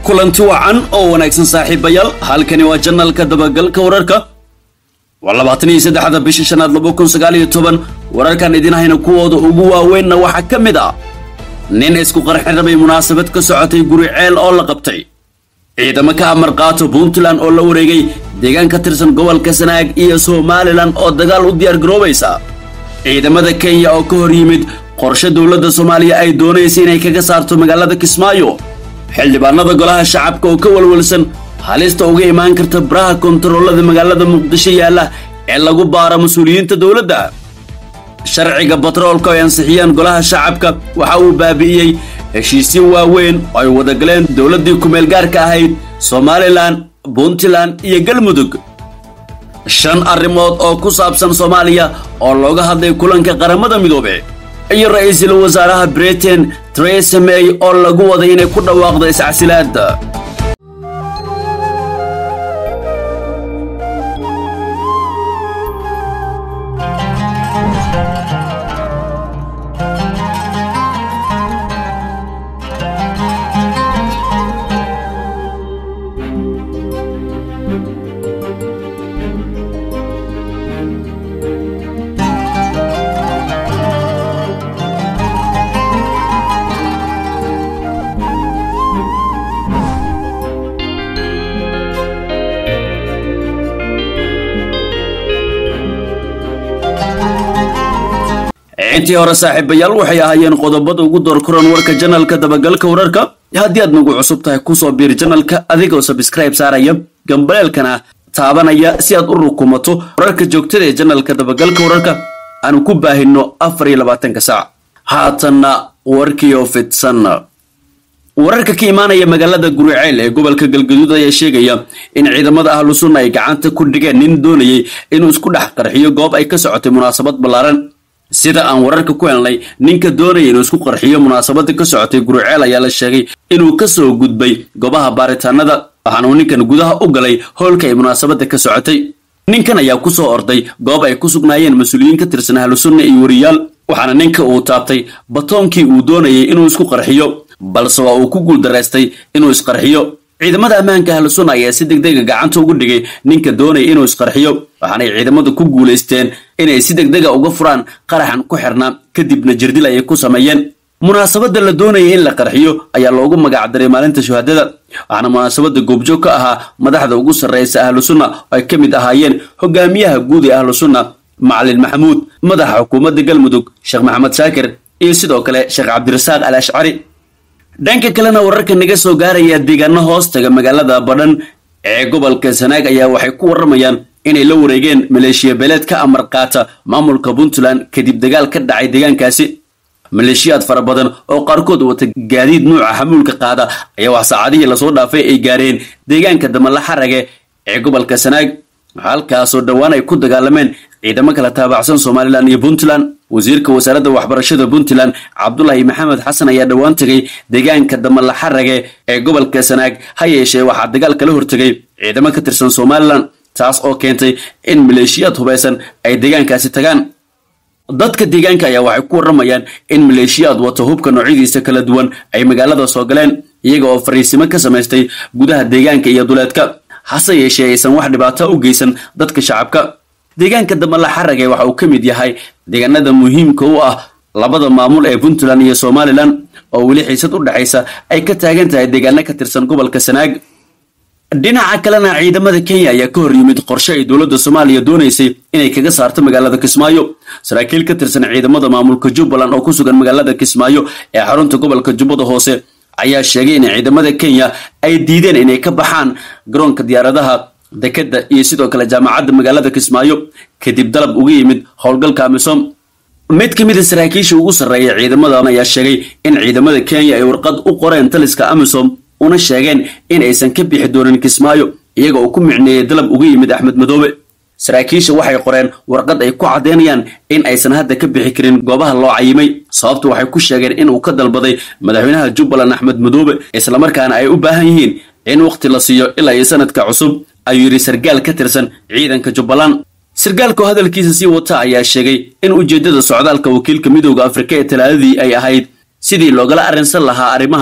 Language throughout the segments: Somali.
kulanti wacan oo wanaagsan saaxiibayaal halkani waa janalka dabagalka wararka waa labaatan iyo saddexda bisha shanaad laba kun sagaal iyo toban wararkan idin hayna kuwooda ugu waaweynna waxaa ka mid ah nin isku qarxin rabay munaasabad ka socotay guri ceel oo la qabtay ciidamo ka amar qaato puntland oo la wareegay deegaan ka tirsan gobolka sanaag iyo somalilan oo dagaal u diyaar garoobaysa ciidamada kenya oo ka hor yimid qorshe dowladda soomaaliya ay doonaysa inay kaga saarto magaalada kismaayo xildhibaanada golaha shacabka oo ka walwalsan halista uga imaan karta baraha kontaroolada magaalada muqdisho yaalla ee lagu baara mas-uuliyiinta dowladda sharciga batroolka ay ansixiyeen golaha shacabka waxa uu baabi'iyey heshiisyo waaweyn oo ay wadagaleen dowladdii kumeel gaarka ahayd somalilan puntland iyo galmudug shan arrimood oo ku saabsan soomaaliya oo looga hadlay kulanka qaramada midoobe iyo ra-iisul wasaaraha britain theresa may oo lagu waday inay ku dhawaaqdo iscasilaadda intii hore saaxiibayaal waxay ahaayeen qodobada ugu door kuran warka janalka dabagalka wararka haddii aad nagu cusub tahay kusoo biir janalka adigoo sabscribe saaraya gambaleelkana taabanaya si aad u rukumato wararka joogtada ee janalka dabagalka wararka aanu ku baahino afar iyo labaatanka saac haatanna warkiioo fidsan wararka ka imaanaya magaalada guriceel ee gobolka galgaduud ayaa sheegaya in ciidamada ahlu sunna ay gacanta ku dhigeen nin doonayay inuu isku dhex qarxiyo goob ay ka socotay munaasabad ballaaran sida aan wararka ku helnay ninka doonaya inuu isku qarxiyo munaasabada ka socotay guriceel ayaa la sheegay inuu ka soo gudbay goobaha baaritaanada waxaana uu ninkan gudaha u galay howlka ay munaasabada ka socotay ninkan ayaa ku soo orday goob ay ku sugnaayeen mas-uuliyiin ka tirsan ahlu sunna iyo wariyaal waxaana ninka uu taabtay batoonkii uu doonayay inuu isku qarxiyo balse waa uu ku guuldaraystay inuu isqarxiyo ciidamada ammaanka ahlu sunna ayaa si degdega gacanta ugu dhigay ninka doonaya inuu isqarxiyo waxaanay ciidamadu ku guulaysteen inay si degdega uga furaan qaraxan ku xirnaa kadibna jirdil ayay ku sameeyeen munaasabadda la doonayay in la qarxiyo ayaa loogu magacdaray maalinta shuhadada waxaana munaasabadda goobjoog ka ahaa madaxda ugu sarraysa ahlu sunna oo ay ka mid ahaayeen hogaamiyaha guud ee ahlu sunna macalin maxamuud madaxa xukuumadda galmudug sheekh maxamed shaakir iyo sidoo kale sheekh cabdirasaaq al ashcari dhanka kalena wararka naga soo gaaraya deegaano hoostaga magaalada badhan ee gobolka sanaag ayaa waxay ku warramayaan inay la wareegeen maleeshiya beeleed ka amar qaata maamulka puntland kadib dagaal ka dhacay deegaankaasi maleeshiyaad fara badan oo qaarkood wata gaadiid nuuca xamuulka qaada ayaa wax saacadihii lasoo dhaafay ay gaareen deegaanka damala xarage ee gobolka sanaag halkaasoo dhowaan ay ku dagaalameen ciidamo kala taabacsan somalilan iyo puntland wasiirka wasaaradda waxbarashada puntland cabdulaahi maxamed xasan ayaa dhowaan tegay deegaanka damala xarage ee gobolka sanaag ha yeeshee waxaa dagaal kala hortegay ciidamo ka tirsan somalilan taas oo keentay in maleeshiyaad hubaysan ay deegaankaasi tagaan dadka deegaanka ayaa waxay ku warramayaan in maleeshiyaad wato hubka noocyadiisa kala duwan ay magaalada soo galeen iyaga oo fariisimo ka samaystay gudaha deegaanka iyo duleedka hase yeeshee aysan wax dhibaato u geysan dadka shacabka deegaanka damala xarage waxa uu ka mid yahay deegaanada muhiimka u ah labada maamul ee puntland iyo somalilan oo weli xiisad u dhexaysa ay ka taagan tahay deegaano ka tirsan gobolka sanaag dhinaca kalena ciidamada kenya ayaa ka hor yimid qorshe ay dowladda soomaaliya doonaysay inay kaga saarto magaalada kismaayo saraakiil ka tirsan ciidamada maamulka jubbaland oo ku sugan magaalada kismaayo ee xarunta gobolka jubbada hoose ayaa sheegay in ciidamada kenya ay diideen inay ka baxaan garoonka diyaaradaha dekedda iyo sidoo kale jaamacadda magaalada kismaayo kadib dalab uga yimid howlgalka amisom mid ka mid a saraakiisha ugu sarreeya ciidamadan ayaa sheegay in ciidamada kenya ay warqad u qoreen taliska amisom una sheegeen in aysan ka bixi doonin kismaayo iyaga oo ku micneeyey dalab uga yimid axmed madoobe saraakiisha waxay qoreen warqad ay ku caddeynayaan in aysan hadda ka bixi karin goobaha loo cayimay sababtu waxay ku sheegeen inuu ka dalbaday madaxweynaha jubbaland axmed madoobe islamarkaana ay u baahan yihiin in wakhti la siiyo ilaa iyo sanadka cusub ayuu yidhi sargaal ka tirsan ciidanka jubbaland sargaalkoo hadalkiisa sii wata ayaa sheegay in ujeeddada socdaalka wakiilka midooda afrika ee talaadadii ay ahayd sidii loogala arrinsan lahaa arrimahan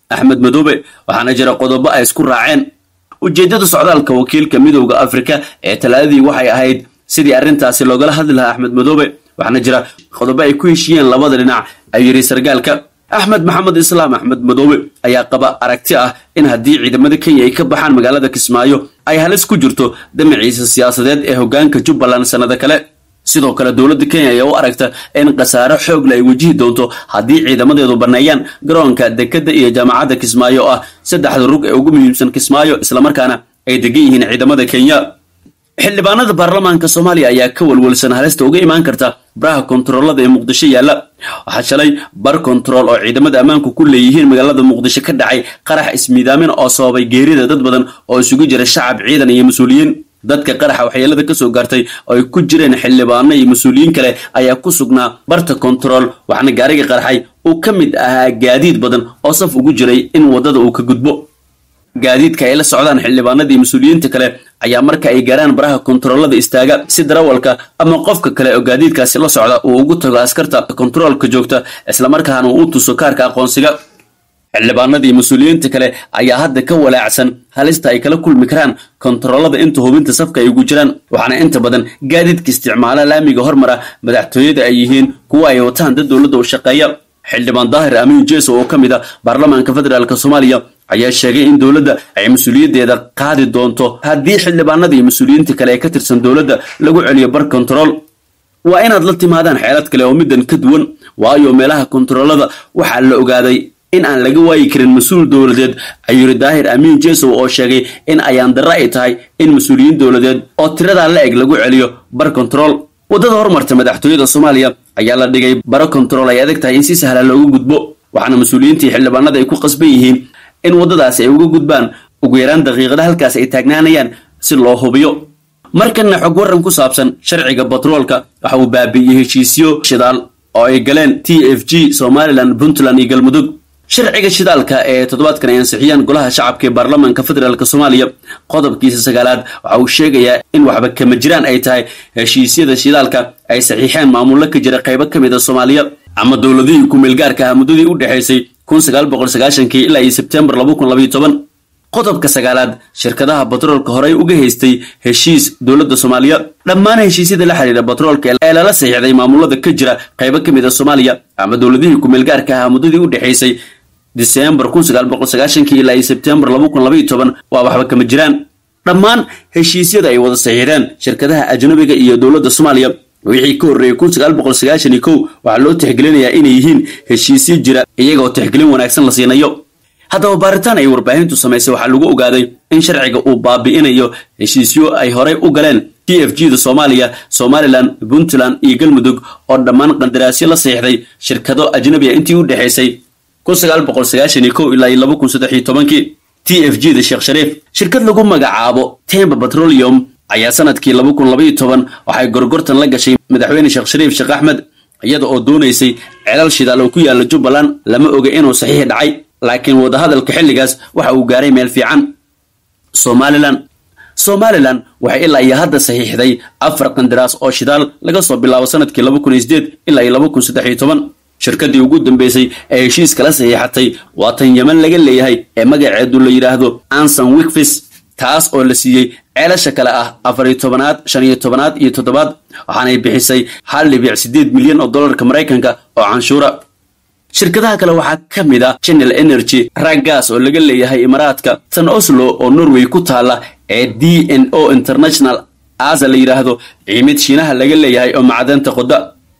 axmed madoobe waxaana jira qodobo ay isku raaceen ujeeddada socdaalka wakiilka midowda afrika ee talaadadii waxay ahayd sidii arrintaasi loogala hadli lahaa axmed madoobe waxaana jira qodobo ay ku heshiiyeen labada dhinac ayuu yidhi sargaalka axmed maxamed islaam axmed madoobe ayaa qaba aragti ah in haddii ciidamada kenya ay ka baxaan magaalada kismaayo ay halis ku jirto damaciisa siyaasadeed ee hoggaanka jubbaland sannado kale sidoo kale dowladda kenya ayaa u aragta in khasaaro xoogle ay wajihi doonto haddii ciidamadeedu banneeyaan garoonka dekedda iyo jaamacadda kismaayo oo ah saddexda rug ee ugu muhiimsan kismaayo islamarkaana ay degan yihiin ciidamada kenya xildhibaanada baarlamaanka soomaaliya ayaa ka walwalsan halista uga imaan karta baraha kontaroolada ee muqdisho yaalla waxaa shalay bar kontarool oo ciidamada ammaanku ku leeyihiin magaalada muqdisho ka dhacay qarax ismiidaamin oo sababay geerida dad badan oo isugu jira shacab ciidan iyo mas-uuliyiin dadka qaraxa waxyeelada ka soo gaartay oo ay ku jireen xildhibaano iyo mas-uuliyiin kale ayaa ku sugnaa barta kontarool waxaana gaariga qaraxay uu ka mid ahaa gaadiid badan oo saf ugu jiray in waddada uu ka gudbo gaadiidka ay la socdaan xildhibaanada iyo mas-uuliyiinta kale ayaa marka ay gaaraan baraha kontaroolada istaaga si darawalka ama qofka kale oo gaadiidkaasi la socda uu ugu tago askarta kontaroolka joogta islamarkaana uu tuso kaarka aqoonsiga xildhibaanada iyo mas-uuliyiinta kale ayaa hadda ka walaacsan halista ay kala kulmi karaan kontaroolada inta hubinta safka ay ugu jiraan waxaana inta badan gaadiidka isticmaala laamiga hormara madaxtooyada ay yihiin kuwa ay wataan dad dowladda u shaqeeya xildhibaan daahir amiin jeso oo ka mid a baarlamaanka federaalk soomaaliya ayaa sheegay in dowladda ay mas-uuliyaddeeda qaadi doonto haddii xildhibaanada iyo mas-uuliyiinta kale ee ka tirsan dowladda lagu celiyo bar kontarool waa inaad la timaadaan xeelad kale oo middan ka duwan waayo meelaha kontaroolada waxaa la ogaaday in aan laga waayi karin mas-uul dowladeed ayuu yidhi daahir amiin jesow oo sheegay in ayaan darra ay tahay in mas-uuliyiin dowladeed oo tiradaa la eg lagu celiyo bar kontarool waddada hormarta madaxtooyada soomaaliya ayaa la dhigay baro kontarool ay adag tahay in si sahla loogu gudbo waxaana mas-uuliyiintii xildhibaanada ay ku qasban yihiin in waddadaasi ay uga gudbaan ugu yaraan daqiiqada halkaas ay taagnaanayaan si loo hubiyo markanna xog warran ku saabsan sharciga batroolka waxa uu baabi'iyey heshiisyo shidaal oo ay galeen t f g somalilan puntland iyo galmudug sharciga shidaalka ee toddobaadkan ay ansixiyeen golaha shacabka ee baarlamaanka federaalk soomaaliya qodobkiisa sagaalaad waxa uu sheegayaa in waxba kama jiraan ay tahay heshiisyada shidaalka ay saxiixeen maamullo ka jira qaybo ka mid a soomaaliya ama dowladihii ku-meelgaarka ah muddadii u dhexaysay kun sagaal boqol sagaashankii ilaa iyo sebtembar laba kun labaiyo toban qodobka sagaalaad shirkadaha batroolka horey uga haystay heshiis dowladda soomaaliya dhammaan heshiisyada la xidhiira batroolka ee lala saxiixday maamulada ka jira qaybo ka mid a soomaaliya ama dowladihii ku-meelgaarka ah muddadii u dhexaysay diseembar kun sagaal boqol sagaashankii ilaa iyo sebtembar laba kun labaiyo toban waa waxba kama jiraan dhammaan heshiisyada ay wada saxiixdeen shirkadaha ajnabiga iyo dowladda soomaaliya wixii ka horreeyey kun sagaal boqol sagaashan iyo kow waxaa loo tixgelinayaa inay yihiin heshiisyo jira iyagoo tixgelin wanaagsan la siinayo haddaba baaritaan ay warbaahintu samaysay waxaa lagu ogaaday in sharciga uu baabi'inayo heshiisyo ay horey u galeen t f g da soomaaliya somalilan puntland iyo galmudug oo dhammaan qandaraasyo la saxiixday shirkado ajnabiga intii u dhexaysay kun sagaal boqol sagaashan iyo kow ilaa iyo laba kun saddex iyo tobankii t f g da sheekh shariif shirkad lagu magacaabo temba petroleum ayaa sanadkii laba kun labaiyo toban waxay gorgortan la gashay madaxweyne sheekh shariif sheekh axmed iyada oo doonaysay celal shidaal oo ku yaalla jubbaland lama oga inuu saxiix dhacay laakiin wadahadalka xilligaas waxa uu gaaray meel fiican somalilan somalilan waxay ilaa iyo hadda saxiixday afar qandaraas oo shidaal laga soo bilaabo sanadkii laba kun iyo sideed ilaa iyo laba kun saddex iyo toban shirkaddii ugu dambeysay ee heshiiskala saxiixatay waa tan yeman laga leeyahay ee magaceedu la yidhaahdo anson wikfis taas oo la siiyey ceelasha kale ah afar iyo tobanaad shan iyo tobanaad iyo toddobaad waxaanay bixisay hal dhibic siddeed milyan oo dollarka maraykanka oo canshuura shirkadaha kale waxaa ka mid ah channel energy raggas oo laga leeyahay imaaraadka tan oslo oo norway ku taalla ee d n o international asa la yidhaahdo ciimid shiinaha laga leeyahay oo macdanta qoda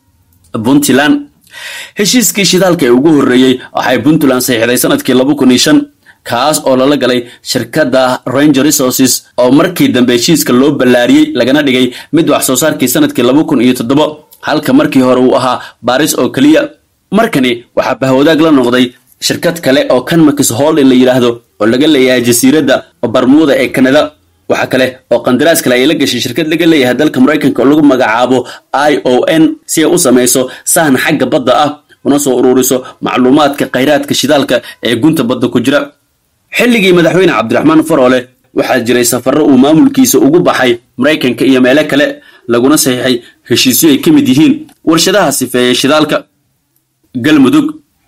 puntland heshiiskii shidaalka ee ugu horreeyey waxay puntland saxiixday sanadkii laba kun iyo shan kaas oo lala galay shirkadda ranger resources oo markii dambe heshiiska loo ballaariyey lagana dhigay mid wax soo saarkii sanadkii laba kun iyo toddoba halka markii hore uu ahaa baaris oo keliya markani waxaa bahwadaag la noqday shirkad kale oo kanmakis holdin la yidhaahdo oo laga leeyahay jasiiradda barmuuda ee kanada waxaa kale oo qandaraas kale ay la gashay shirkad laga leeyahay dalka maraykanka oo lagu magacaabo i o n si ay u samayso sahan xagga badda ah una soo ururiso macluumaadka khayraadka shidaalka ee gunta badda ku jira xilligii madaxweyne cabdiraxmaan faroole waxaa jiray safarro uu maamulkiisa ugu baxay maraykanka iyo meelo kale laguna saxiixay heshiisyo ay ka mid yihiin warshadaha sifeeyey shidaalka galmudug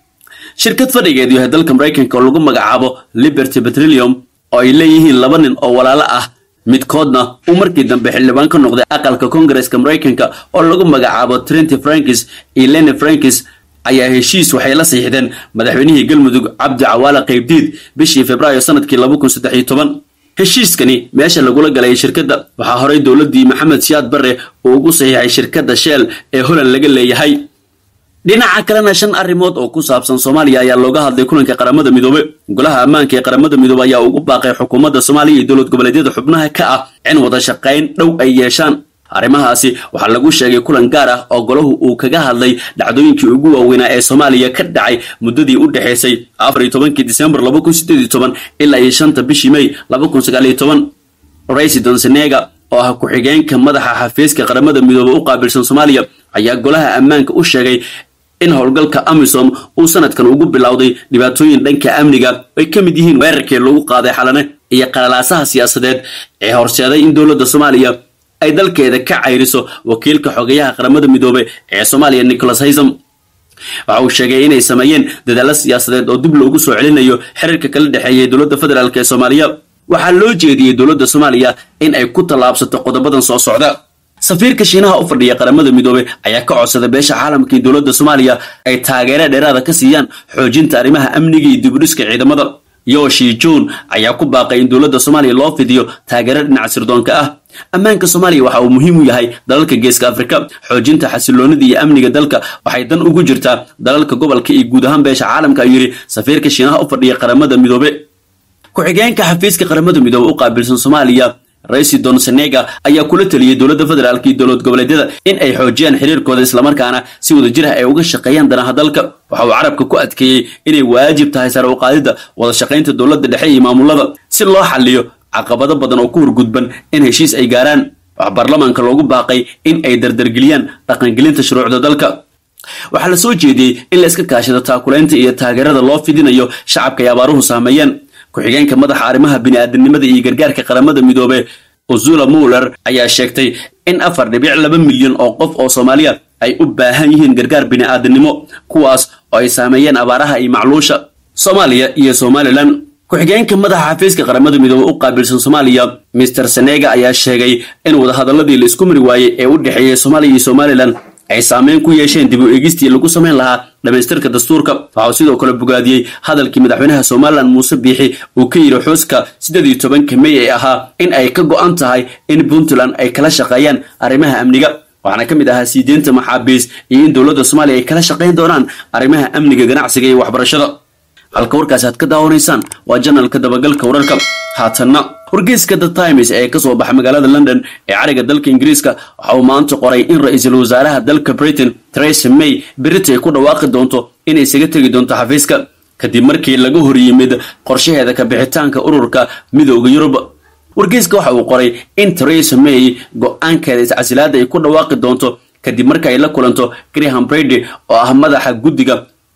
shirkad fadhigeedu yahay dalka maraykanka oo lagu magacaabo liberty petroleum oo ay leeyihiin laba nin oo walaalo ah midkoodna uu markii dambe xildhibaan ka noqday aqalka koongareska maraykanka oo lagu magacaabo trinty frankis iyo leni frankis ayaa heshiis waxay la siixdeen madaxweynihii galmudug cabdi cawaale qaybdiid bishii februaayo sanadkii laba kun saddex iyo toban heshiiskani meesha lagula galay shirkadda waxaa horey dowladdii maxamed siyaad barre uu ugu saxiixay shirkadda sheel ee holand laga leeyahay dhinaca kalena shan arrimood oo ku saabsan soomaaliya ayaa looga hadlay kulanka qaramada midoobe golaha ammaanka ee qaramada midoobe ayaa ugu baaqay xukuumadda soomaaliya iyo dowlad goboleedyada xubnaha ka ah in wada shaqayn dhow ay yeeshaan arrimahaasi waxaa lagu sheegay kulan gaar ah oo golahu uu kaga hadlay dhacdooyinkii ugu waaweynaa ee soomaaliya ka dhacay muddadii u dhexaysay afar iyo tobankii disembar laba kun sideed iyo toban ilaa iyo shanta bishii may laba kun sagaal iyo toban raysidon senega oo ah ku-xigeenka madaxa xafiiska qaramada midoobe u qaabilsan soomaaliya ayaa golaha ammaanka u sheegay in howlgalka amisom uu sanadkan ugu bilowday dhibaatooyin dhanka amniga ay ka mid yihiin weerarkii lagu qaaday xalane iyo qalalaasaha siyaasadeed ee horseeday in dowladda soomaaliya ay dalkeeda ka cayriso wakiilka xogeyaha qaramada midoobe ee soomaaliya nicholas haysam waxa uu sheegay inay sameeyeen dadaalo siyaasadeed oo dib loogu soo celinayo xiriirka kala dhexeeyay dowladda federaalk ee soomaaliya waxaa loo jeediyey dowladda soomaaliya in ay ku tallaabsato qodobadan soo socda safiirka shiinaha u fadhiya qaramada midoobe ayaa ka codsaday beesha caalamka iyo dowladda soomaaliya ay taageero dheeraada ka siiyaan xoojinta arrimaha amniga iyo dibudhiska ciidamada yoshi jon ayaa ku baaqay in dowladda soomaaliya loo fidiyo taageero dhinaca sirdoonka ah ammaanka soomaaliya waxa uu muhiim u yahay dalalka geeska afrika xoojinta xasiloonida iyo amniga dalka waxay dan ugu jirtaa dalalka gobolka iyo guud ahaan beesha caalamka ayuu yidhi safiirka shiinaha u fadhiya qaramada midoobe ku-xigeenka xafiiska qaramada midoobe u qaabilsan soomaaliya raysidon senega ayaa kula teliyey dowladda federaalk iyo dowlad goboleedyada in ay xoojiyaan xiriirkooda islamarkaana si wada jir ah ay uga shaqeeyaan danaha dalka waxa uu carabka ku adkeeyey inay waajib tahay sare u qaadidda wada shaqaynta dowladda dhexe iyo maamulada si loo xaliyo caqabado badan oo ku horgudban in heshiis ay gaaraan waxaa baarlamaanka loogu baaqay in ay dardargeliyaan dhaqangelinta shuruucda dalka waxaa la soo jeediyey in la iska kaashado taakulaynta iyo taageerada loo fidinayo shacabka ay abaaruhu saameeyeen ku-xigeenka madaxa arrimaha bini'aadanimada iyo gargaarka qaramada midoobe uzula muller ayaa sheegtay in afar dhibic laba milyan oo qof oo soomaaliya ay u baahan yihiin gargaar bini'aadanimo kuwaas oo ay saameeyeen abaaraha iyo macluusha soomaaliya iyo somalilan ku-xigeenka madaxa xafiiska qaramada midoobe u qaabilsan soomaaliya mister senega ayaa sheegay in wadahadaladii la isku mari waayey ee u dhexeeyey soomaaliya iyo somalilan ay saameyn ku yeesheen dib u eegistii lagu samayn lahaa dhamaystirka dastuurka waxauu sidoo kale bogaadiyey hadalkii madaxweynaha somalilan muuse biixi uu ka yidhi xuska siddeed iyo tobanka mey ee ahaa in ay ka go'an tahay in puntland ay kala shaqeeyaan arrimaha amniga waxaana ka mid ahaa siideenta maxaabiis iyo in dowladda soomaaliya ay kala shaqayn doonaan arrimaha amniga ganacsiga iyo waxbarashada halka warkaasi aad ka daawanaysaan waa janalka dabagalka wararka haatanna wargeyska the times ee ka soo baxa magaalada london ee cariga dalka ingiriiska waxa uu maanta qoray in ra-iisul wasaaraha dalka britain theresa may berita ay ku dhawaaqi doonto inay isaga tegi doonto xafiiska kadib markii laga hor yimid qorshaheeda ka bixitaanka ururka midooda yurub wargeyska waxa uu qoray in theresa may go-aankeeda iscasilaada ay ku dhawaaqi doonto kadib marka ay la kulanto graham brady oo ah madaxa guddiga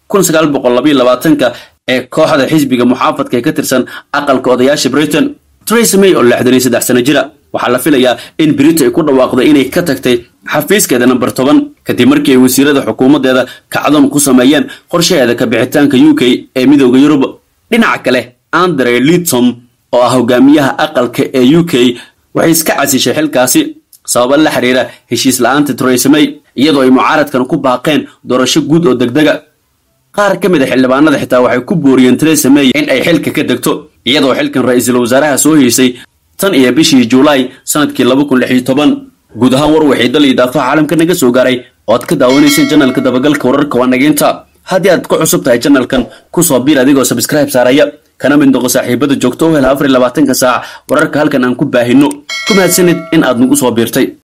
ka ee kooxda xisbiga muxaafadka ee ka tirsan aqalka odayaasha britain theresa may oo lixdan iyo saddex sano jira waxaa la filayaa in brito ay ku dhawaaqdo inay ka tagtay xafiiskeeda namber toban kadib markii ay wasiirada xukuumaddeeda kacdoon ku sameeyeen qorshaheeda ka bixitaanka u k ee midooda yurub dhinaca kale andre litom oo ah hogaamiyaha aqalka ee u k waxay iska casishay xilkaasi sababa la xiriira heshiis la-aanta theresa may iyadoo ay mucaaradkan ku baaqeen doorasho guud oo degdega qaar ka mid a xildhibaanada xitaa waxay ku booriyeen theresa may in ay xilka ka degto iyadoo xilkan ra-iisul wasaaraha soo heysay tan iyo bishii julaay sanadkii laba kun lix iyo toban guud ahaan war waxay dal iyo daafaha caalamka naga soo gaaray oo aad ka daawanayseen janalka dabagalka wararka waa nageynta haddii aad ku cusub tahay janalkan kusoo biir adigoo sabscribe saaraya kana mid noqo saaxiibada joogto u hela afar iyo labaatanka saac wararka halkan aan ku baahino ku mahadsanid in aad nagu soo biirtay